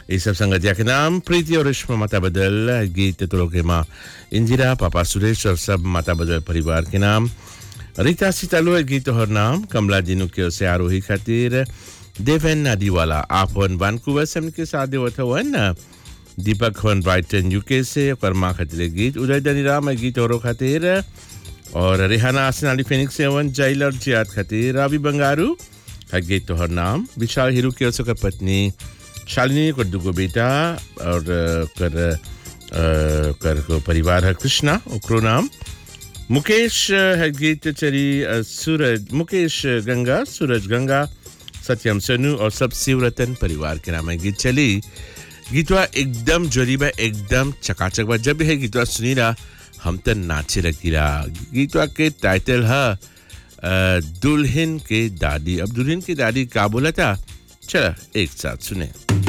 ये सब संगतिया के नाम प्रीति और रेशमा माता बदल गीत तो के माँ इंदिरा पापा सुरेश और सब माता बदल परिवार के नाम रीता सीतालू है गीत और नाम कमला जिनू के ओर से आरोही खातिर देवेन नादीवाला आप वन वानकुवर से हमके साथ देवत हवन दीपक हवन ब्राइटन यूके से और माँ खातिर गीत उदय दनीराम है गीत औरों खातिर और रेहाना आसनाली फेनिक्स से हवन जैल और जियाद खातिर रावी बंगारू है गीत तोहर नाम विशाल हीरू के ओर से ओकर पत्नी शालिनी कर दुगो बेटा और अ, कर अ, कर को परिवार है कृष्णा ओकरो नाम मुकेश अ, है गीत चरी अ, सूरज मुकेश गंगा सूरज गंगा सत्यम सनु और सब शिवरतन परिवार के नाम है गीत चली गीतवा एकदम जोरी बा एकदम चकाचक बा जब है गीतवा सुनी रहा हम तो नाचे लगी रहा गीतवा के टाइटल है अ, दुल्हन के दादी अब दुल्हन की दादी का बोला था चला एक साथ सुने